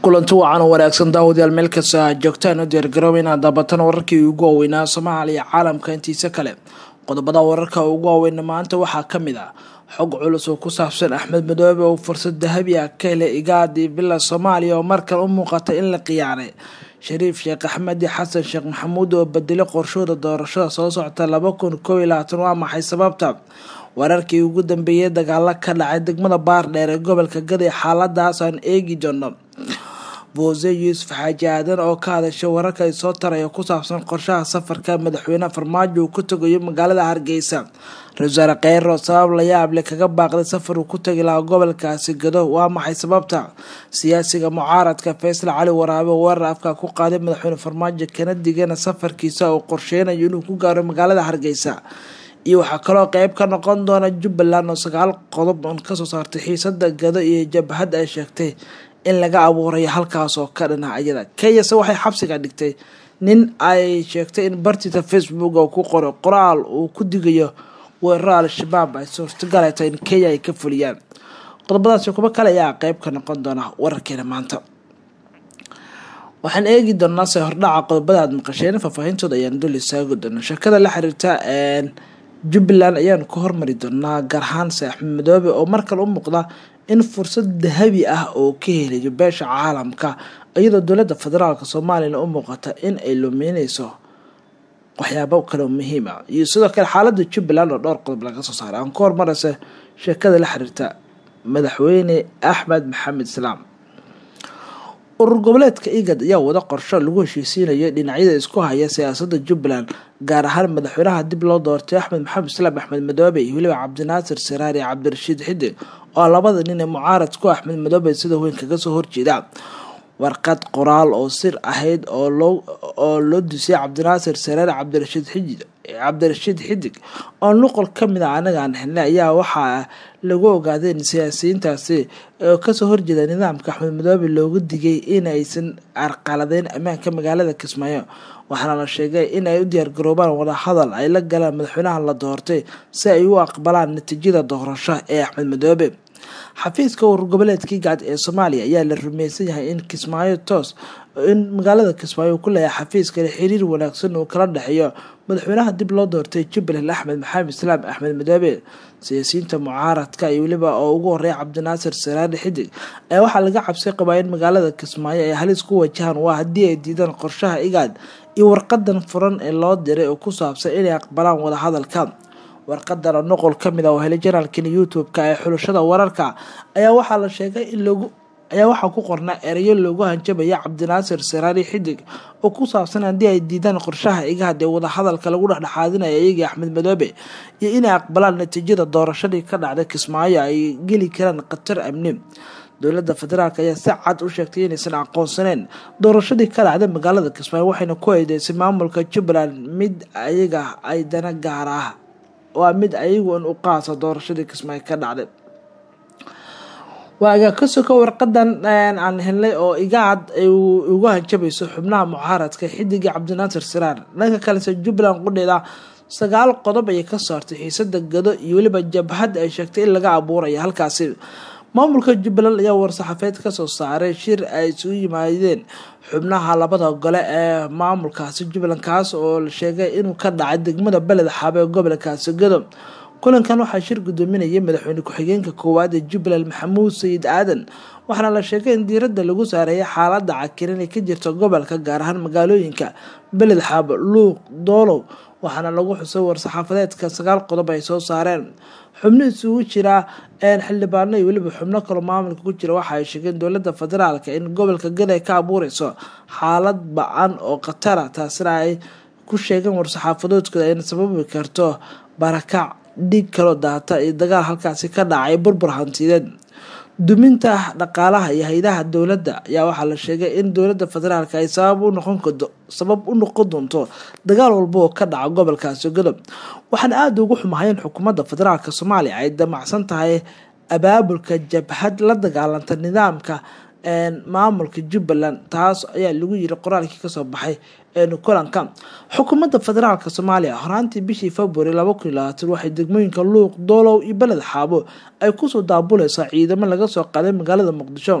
kulanti wacan wanaagsan daawadayaal meel kasta aad joogtaan u diyaargarooba inaad daabataan wararkii ugu waaweynaa soomaaliya caalamka intiisa kale qodobada wararka ugu waaweyna maanta waxaa kamid ah xog culus oo ku saabsan axmed madoobe oo fursad dahabi ah ka helay igaadii villa soomaaliya oo markan u muuqata in la qiyaaray shariif sheekh axmedi xasan sheekh maxamuud oo bedelay qorshooda doorashada soo socota laba kun koob iyo labaatan waa maxay sababta wararkii ugu dambeeyay dagaalo ka dhacay degmada baardheer ee gobolka gaday xaaladaas aan eegi doono boose yuusuf xaaji aadan oo ka hadashay wararka ay soo taraya ku saabsan qorshaha safarka madaxweyne farmaajo uu ku tagayo magaalada hargeysa ra-isul wasaare kheyro sabab la yaable kaga baaqday safar uu ku tagi lahaa gobolkaasi gado waa maxay sababta siyaasiga mucaaradka faysal cali waraabe oo weerar afka ku qaaday madaxweyne farmaajo kana digana safarkiisa oo qorsheynayo inuu ku gaaro magaalada hargeysa iyo waxaa kaloo qeyb ka noqon doona jubbaland oo sagaal qodob oon kasoo saartay xiisada gado iyo jabhad ay sheegtay in laga abuurayo halkaas oo ka dhana ayada kenyase waxay xabsiga dhigtay nin ay sheegtay in bartiisa facebook oo ku qoray qoraal uu ku digayo weeraro al-shabaab ay suurtagal ay tahay in kenya ay ka fuliyaan qodobadaasi kuba kale ayaa qeyb ka noqon doona wararkeena maanta waxaan eegi doonaa se hordhaca qodobada aad maqasheen faahfaahintooda ayaan dul istaago doona sheekada la xiriirta jubbaland ayaanu ka hormari doonaa gaar ahaan se axmed madoobe oo markale u muuqda in fursad dahabi ah oo ka helayo beesha caalamka iyadoo dowladda federaalk soomaaliyana u muuqata in ay lumeyneyso waxyaabo kale muhiim ah iyo sidoo kale xaalada jubbaland oo dhowr qodob laga soo saaray aan ka hormaraysa sheekada la xiriirta madaxweyne axmed maxamed islaam urur goboleedka igad ayaa wada qorsho lagu heshiisiinayo dhinacyada isku haya siyaasada jubbaland gaar ahaan madaxweynaha dib loo doortay axmed maxamed islaam axmed madoobe iyo weliba cabdinaasir siraar iyo cabdirashiid xidig oo labada nin ee mucaarad ku axmed madoobe sida weyn kaga soo horjeeda warqad qoraal oo sir ahayd oo loo dusiyay cabdinaasir siraar cabdirashiid xijid cabdirashiid xidig oo nuqol kamid a anaga aan helnay ayaa waxaa lagu ogaaday in siyaasiyiintaasi oo kasoo horjeeda nidaamka axmed madoobe loogu digay in aysan arqaladeyn ammaanka magaalada kismaayo waxaana la sheegay in ay u diyaargaroobaan wadahadal ay la galaan madaxweynaha la doortay si ay u aqbalaan natiijada doorasho ee axmed madoobe xafiiska urur goboleedkii gacad ee soomaaliya ayaa la rumeysan yahay in kismaayo toos in magaalada kismaayo uu ku leeyahay xafiiskale xiriir wanaagsan uu kala dhexeeyo madaxweynaha dib loo doortay jubbaland axmed maxamed islaam axmed madoobe siyaasiyiinta mucaaradka iyo weliba oo ugu horeeya cabdinaasir saraari xidig ayaa waxaa laga cabsi qabaa in magaalada kismaayo ay halis ku wajahaan waa haddii ay diidaan qorshaha igaad iyo warqadan furan ee loo diray oo ku saabsan inay aqbalaan wadahadalka warqadan oo noqol kamid ah oo helay janaalkan youtube-ka ee xulashada wararka ayaa waxaa la sheegay in lagu ayaa waxaa ku qornaa ereyo loogu hanjabaya cabdinaasir siraari xidig oo ku saabsan haddii ay diidaan qorshaha igaad ee wadahadalka lagu dhexdhexaadinaya iyagii axmed madoobe iyo inay aqbalaan natiijada doorashadii ka dhacday kismaayo ay geli karaan khatar amni dowladda federaalk ayaa si cad u sheegtay inaysan aqoonsaneyn doorashadii ka dhacday magaalada kismaayo waxayna ku eedeysay maamulka jubbaland mid ayaga ay dana gaar ah waa mid ayagu in u qaasa doorashadii kismaayo ka dhacday waaga kasoko warqadan aan helnay oo igaad ay ugu hanjabayso xubnaha mucaaradka xidigii cabdinaasir siraar dhanka kalese jubbaland qudheeda sagaal qodob ayay ka saartay xiisada gado iyo weliba jabhad ay sheegtay in laga abuuraya halkaasi maamulka jubbaland ayaa war-saxaafeed kasoo saaray shir ay isugu yimaadeen xubnaha labada gole ee maamulkaasi jubbaland kaas oo la sheegay inuu ka dhacay degmada beled xaabe ee gobolkaasi gado kulankan waxaa shir gudoominayay madaxweyne ku-xigeenka koowaad ee jubbaland maxamuud sayid aadan waxaana la sheegay in diiradda lagu saareeyay xaalada cakiran ee ka jirta gobolka gaar ahaan magaalooyinka beled xaabo luuq doolow waxaana lagu xusay war-saxaafadeedka sagaal qodob ay soo saareen xubno isugu jira xildhibaano iyo weliba xubno kaloo maamulka ku jira waxa ay sheegeen dowladda federaalk in gobolka gaday ka abuureyso xaalad ba-an oo khatara taasina ay ku sheegeen war-saxaafadoodkooda ayna sababi karto barakac dhiig kaloo daata iyo dagaal halkaasi ka dhacay burbur hantideed duminta dhaqaalaha iyo hay-adaha dowladda ayaa waxaa la sheegay in dowladda federaalk ay sabab u noqon doonto dagaal walba oo ka dhaca gobolkaasi godob waxaana aada ugu xumahay in xukuumadda federaalk soomaaliya ay damacsan tahay abaabulka jabhad la dagaalanta nidaamka maamulka jubbaland taas ayaa lagu yiri qoraalkii kasoo baxay kulanka xukuumadda federaalk soomaaliya horaantii bishii february laba kun iyo labaatan waxay degmooyinka luuq doolow iyo beled xaabo ay kusoo daabuleysaa ciidamo laga soo qaaday magaalada muqdisho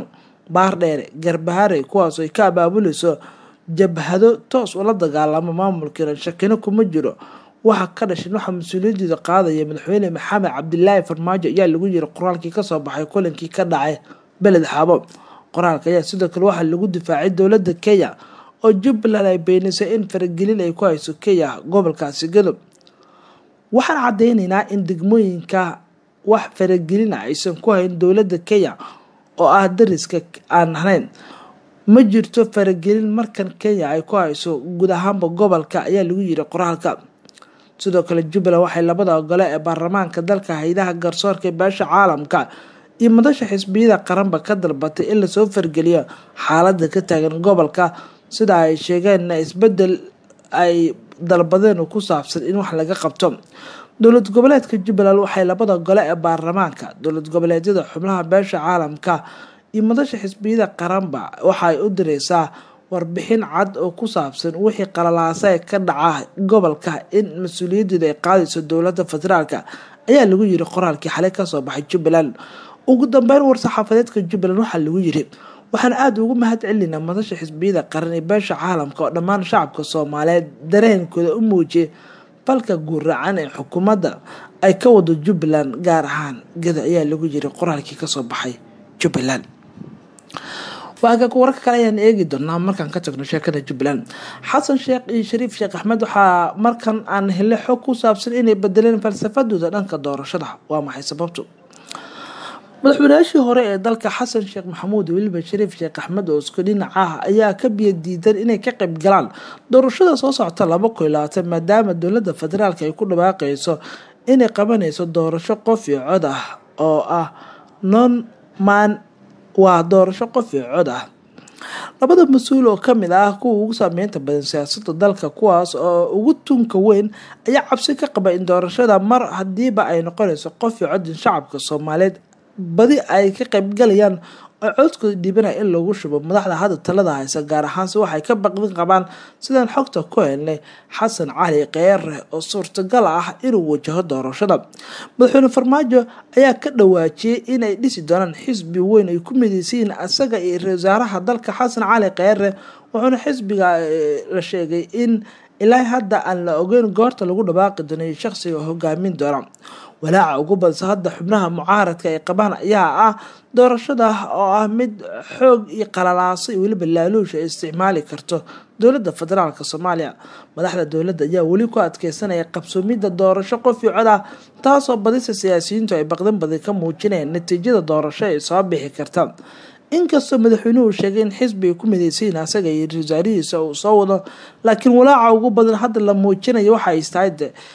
baardheere garbahare kuwaasoo ay ka abaabulayso jabhado toos ula dagaalamo maamulkiina shakino kuma jiro waxa ka dhashin waxaa mas-uuliyadeeda qaadaya madaxweyne maxamed cabdilaahi farmaajo ayaa lagu yiri qoraalkii kasoo baxay kulankii ka dhacay beled xaabo qoraalka ayaa sidoo kale waxaa lagu difaacay dowladda kenya oo jubbaland ay beenisay in faragelin ay ku hayso kenya gobolkaasi gadob waxaan cadeyneynaa in degmooyinka wax faragelina aysan ku hayn dowladda kenya oo ah dariska aan ahayn ma jirto faragelin markan kenya ay ku hayso guud ahaanba gobolka ayaa lagu yiri qoraalka sidoo kale jubbaland waxay labada ogole ee baarlamaanka dalka haydaha garsoorka ee beesha caalamka iyo madasha xisbiyada qaranba ka dalbatay in lasoo fargeliyo xaalada ka taagan gobolka sida ay sheegeenna isbedel ay dalbadeen ku saabsan in wax laga qabto dowlad goboleedka jubbaland waxay labada gole ee baarlamaanka dowlad goboleedyada xubnaha beesha caalamka iyo madasha xisbiyada qaranba waxaay u direysaa warbixin cad oo ku saabsan wixii qalalaasa ka dhaca gobolka in mas-uuliyadeeda ay qaadayso dowlada federaalk ayaa lagu yiri qoraalkii xalay kasoo baxay jubbaland ugu dambeyn war-saxaafadeedka jubbaland waxaa lagu yiri waxaan aada ugu mahad celinaa madasha xisbiyada qaran ee beesha caalamka oo dhammaan shacabka soomaaliyeed dareenkooda u muujiyay falka guurracan ee xukuumadda ay ka wado jubbaland gaar ahaan gada ayaa lagu yiri qoraalkii kasoo baxay jubbaland waagaga wararka kale ayaan eegi doonaa markaan ka tagno sheekada jubbaland xasan sheekh iyo shariif sheekh axmed waxaa markan aan hele xog ku saabsan inay bedeleen falsafadooda dhanka doorashada waa maxay sababtu madaxweynayaashii hore ee dalka xasan sheekh maxamuud weliba shariif sheekh axmed oo isku dhinac ah ayaa ka biyo diidan inay ka qayb galaan doorashada soo socota laba kun iyo labaatan maadaama dowladda federaalk ay ku dhawaaqeyso inay qabanayso doorasho qof iyo cod ah oo ah non man waa doorasho qof iyo cod ah labada mas-uul oo kamid ah kuwa ugu saameynta badan siyaasada dalka kuwaas oo ugu tunka weyn ayaa cabsi ka qaba in doorashada mar hadiiba ay noqonayso qof iyo codin shacabka soomaaliyeed badi ay ka qaybgalayaan oo codkooda dhibanaya in lagu shubo madaxda hadda talada haysa gaar ahaanse waxay ka baqdin qabaan sidaan xogta ku helnay xasan cali keere oo suurtagal ah inuu wajaho doorashada madaxweyne farmaajo ayaa ka dhawaajiyey inay dhisi doonaan xisbi weyn ay ku mideysayiin asaga iyo ra wasaaraha dalka xasan cali keere wuxuuna xisbiga la sheegay in ilaa hadda aan la ogeyn goorta lagu dhawaaqi doonayo shaqsiga hogaamin doona walaaca ugu badsa hadda xubnaha mucaaradka ay qabaan ayaa ah doorashada oo ah mid xoog iyo qalalaaso iyo weliba laaluusha ay isticmaali karto dowladda federaalk soomaaliya madaxda dowladda ayaa weli ku adkeysanaya qabsoomidda doorasho qof iyo cod ah taasoo badisa siyaasiyiintu ay baqdan badan ka muujinayaan natiijada doorasho ay soo bixi karta inkastoo madaxweynuhu sheegay in xisbi ay ku mideysayiin asaga iyo wasaarihiisa uu soo wado laakiin walaaca ugu badan hadda la muujinayo waxa ay tahay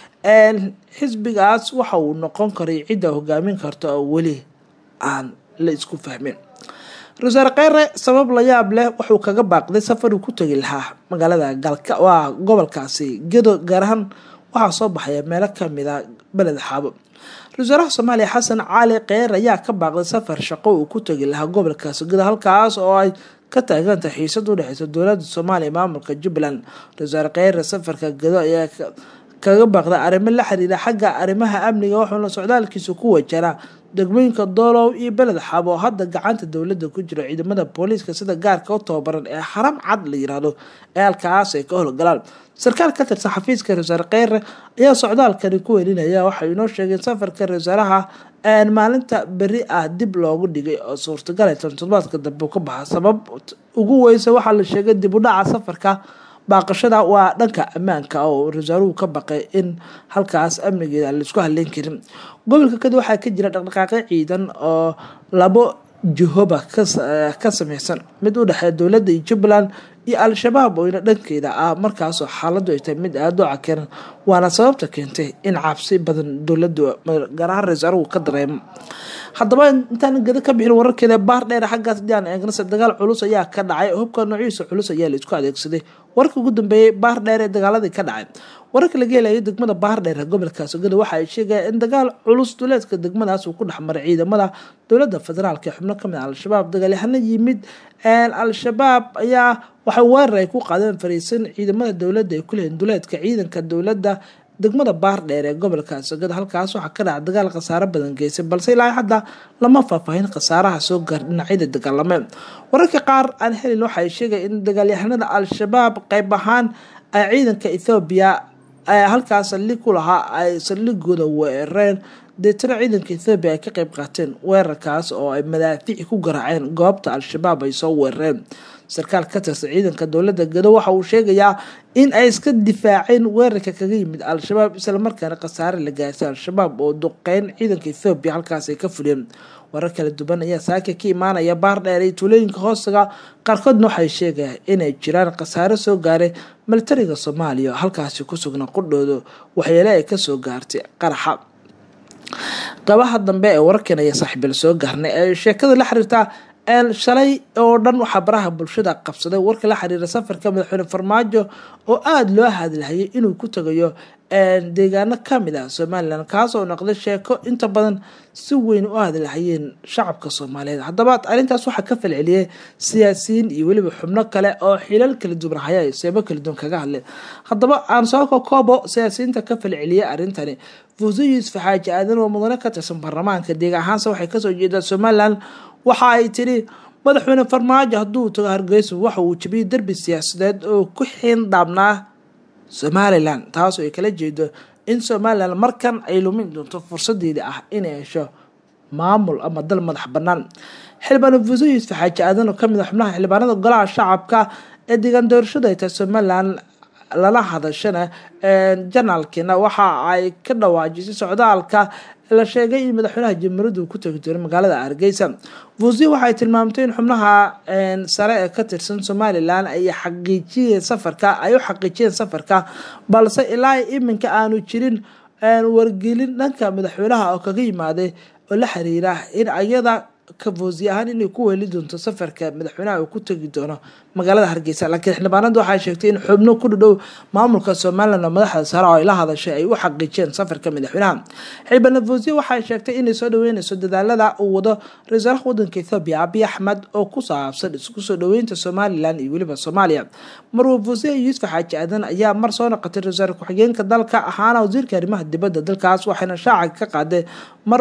xisbigaas waxa uu noqon karay cidda hogaamin karta oo weli aan la isku fahmin ra-iisul kheyre sabab la yaab leh wuxuu kaga baaqday safar uu ku tegi lahaa magaalada galka waa gobolkaasi gedo gaar ahaan waxaa soo baxaya meelo kamid a beled xaabo ra-isul wasaaraha soomaaliya xasan cali kheyr ayaa ka baaqday safar shaqo uu ku tegi lahaa gobolkaasi gedo halkaas oo ay ka taaganta xiisad udhexeysa dowlada soomaaliya maamulka jubbaland ra-isul wasaare kheyre safarka gedo ayaa kaga baaqda arrimo la xiriira xagga arrimaha amniga wuxuuna socdaalkiisa ku wajaraa degmooyinka doolow iyo beled xaabo oo hadda gacanta dowladda ku jiro ciidamada booliiska sida gaarka u tababaran ee xaram cad la yiraahdo ee halkaas ay ka howlgalaan sarkaal ka tirsan xafiiska ra-isul kheyre ayaa socdaalkani ku welinaya waxay inoo sheegeen safarka ra-iisaaraha maalinta beri ah dib loogu dhigay oo suurtagal ay toddobaadka dambe ka baxa sabab ugu weysa waxaa la sheegay dib u dhaca safarka baaqashada waa dhanka ammaanka oo rasaaruhu ka baqay in halkaas amnigeeda aan laisku haleyn karin gobolka kadi waxaa ka jira dhaqdhaqaaqyo ciidan oo labo jihoba ka sameysan mid u dhexeeya dowladda iyo jubbaland iyo al-shabaab oyna dhankeeda ah markaasoo xaaladu ay tahay mid aada u cakiran waana sababta keentay in cabsi badan dowladu gaar ahaan rasaaruhu ka dareemo haddaba intaan gada ka bixin wararkeeda baar dheer xaggaas diaan eegnase dagaal culus ayaa ka dhacay hubka noociisa culus ayaa la isku adeegsaday warka ugu dambeeyey baar dheer ee dagaaladii ka dhacay wararka laga helayo degmada baar dheer ee gobolka sogada waxa ay sheegayaan in dagaal culus duleedka degmadaas uu ku dhexmaray ciidamada dowladda federaalk ee xubno kamid al-shabaab dagaalyahano yimid al-shabaab ayaa waxay weerar ay ku qaadeen fariisan ciidamada dowladda ay ku leeyihin duleedka ciidanka dowladda degmada baardheer ee gobolka sagada halkaas waxaa ka dhaca dagaal khasaaro badan geysay balse ilaa hadda lama faahfaahin khasaaraha soo gaar dhinacyada dagaalameen wararka qaar aan helin waxay sheegay in dagaalyahanada al-shabaab qeyb ahaan ay ciidanka ethoobiya halkaas saldhig ku lahaa ay saldhigooda weerareen deetana ciidanka ethoobiya ay ka qeyb qaateen weerarkaas oo ay madaafiici ku garaaceen goobta al-shabaab ay soo weerareen sarkaal ka tirsan ciidanka dowladda gado waxa uu sheegayaa in ay iska difaaceen weerarka kaga yimid al-shabaab islamarkaana khasaare la gaartay al-shabaab oo duqeyn ciidanka ethoobiya halkaas ay ka fuliyeen warar kala duwan ayaa saaka ka imaanaya baardheer iyo tuulooyinka hoostaga qaarkoodna waxay sheegayaan inay jiraan khasaare soo gaaray militariga soomaaliya oo halkaasi ku sugnaa qudhooda waxyeele ay kasoo gaartay qaraxa qabaha dambe ee wararkan ayaa saaxiibil soo gaarnay ee sheekada la xiriirta shalay oo dhan waxaa baraha bulshada qabsaday warka la xiriira safarka madaxweyne farmaajo oo aada loo hadlahayay inuu ku tagayo deegaano kamid ah somalilan kaasoo noqday sheeko inta badan si weyn u hadlahayeen shacabka soomaaliyeed haddaba arrintaas waxaa ka falceliyay siyaasiyiin iyo weliba xubno kale oo xilal kala duwan haya seebo kala duwan kaga hadleen haddaba aan soo kokoobo siyaasiyiinta ka falceliyay arrintani fuuso yuusuf xaaji aadan oo mudane ka tirsan baarlamaanka deegaan ahaanse waxay kasoo jeedaa somalilan waxa ay tiri madaxweyne farmaajo hadduu tago hargeysa waxa uu jabiyey derbi siyaasadeed oo ku xiin dhaabnaa somalilan taasoo ay kala jeedo in somalilan markan ay lumin doonto fursadeeda ah inay hesho maamul ama dal madax banaan xildhibaan fuuso yuusuf xaaji aadan oo kamid a xubnaha xildhibaanada golaha shacabka ee deegaan doorashada ay tahay somalilan lala hadashana janaalkiina waxa ay ka dhawaajisay socdaalka la sheegay in madaxweynaha jamhuuriyadda uu ku tagi doono magaalada hargeysa fuusiya waxay tilmaamtay in xubnaha sare ee ka tirsan somalilan ay xaqiijiyeen safarka ay u xaqiijiyeen safarka balse ilaa iminka aanu jirin wargelin dhanka madaxweynaha oo kaga yimaaday oo la xiriira in ayada ka foosi ahaan inay ku weeli doonto safarka madaxweynaha uu ku tegi doono magaalada hargeysa laakiin xildhibaanada waxay sheegtay in xubno ku dhadhow maamulka somalilan oo madaxda sare oo ay la hadashay ay u xaqiijiyeen safarka madaxweynaha xildhibaan foosiya waxay sheegtay inay soo dhaweyneyso dadaalada uu wado ra-isul wasaaraha wadanka ethoobiya abiy axmed oo ku saabsan isku soo dhaweynta somalilan iyo weliba soomaaliya marwa foosiya yuusuf xaaji aadan ayaa mar soo noqotay ra-isul wasaare ku-xigeenka dalka ahaana wasiirka arrimaha dibadda dalkaas waxayna shaaca ka qaaday mar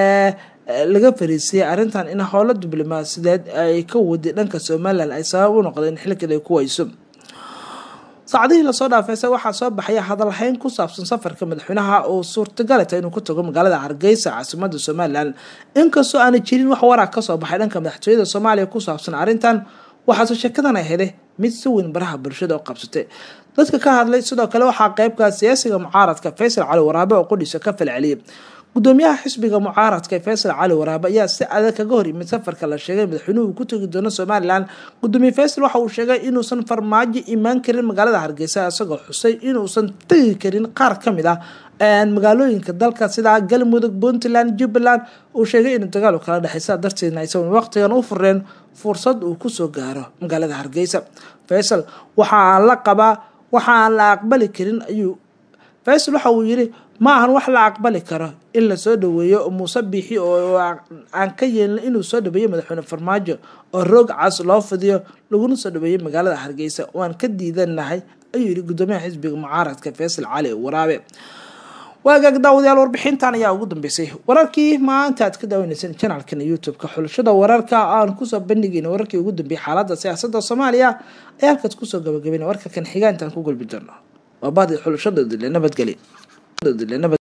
laga fariisiyay arrintan in howlo diblomaasiyadeed ay ka waday dhanka somalilan ay sabab u noqdeen xilkeed ay ku weyso saacadihii lasoo dhaafeyse waxaa soo baxaya hadalhayn ku saabsan safarka madaxweynaha oo suurtagalata inuu ku tago magaalada hargeysa caasimada somalilan inkastoo aana jirin wax waraa kasoo baxay dhanka madaxtooyada soomaaliya ku saabsan arrintan waxaase sheekadan ay helay mid si weyn baraha bulshada u qabsatay dadka ka hadlay sidoo kale waxaa qeybka siyaasiga mucaaradka faysal cali waraabe oo qudhiisa ka falceliyay gudoomiyaha xisbiga mucaaradka faysal cali waraabe ayaa si adag kaga hor yimid safarka la sheegay madaxweynuhu ku tegi doono somalilan gudoomiye faysal waxa uu sheegay inuusan farmaajo imaan karin magaalada hargeysa isagoo xusay inuusan tegi karin qaar kamid ah magaalooyinka dalka sida galmudug puntland jubbaland uu sheegay inuu dagaal kala dhexay sidaa darteedna aysan waqtigan u fureen fursad uu kusoo gaaro magaalada hargeysa faysal waxa aan la qabaa waxa aan la aqbali karin ayuu faysal waxa uu yiri ma ahan wax la aqbali karo in lasoo dhaweeyo muuse biixi oo aan ka yeelin inuu soo dhaweeyo madaxweyne farmaajo oo roog cas loo fidiyo laguna soo dhaweeyo magaalada hargeysa waan ka diidanahay ayuu yiri gudoomiyaha xisbiga mucaaradka faysal cali waraabe waagaag daawadayaal warbixintan ayaa ugu dambeysay wararkii maanta aad ka daawaneyseen janalkan youtube-ka xulashada wararka aan kusoo bandhigayna wararkii ugu dambeeyay xaalada siyaasada soomaaliya ayaa halkaas kusoo gabagabayna warka kan xigaantaan ku gulbi doono waa baadi xulashadooda le nabadgelya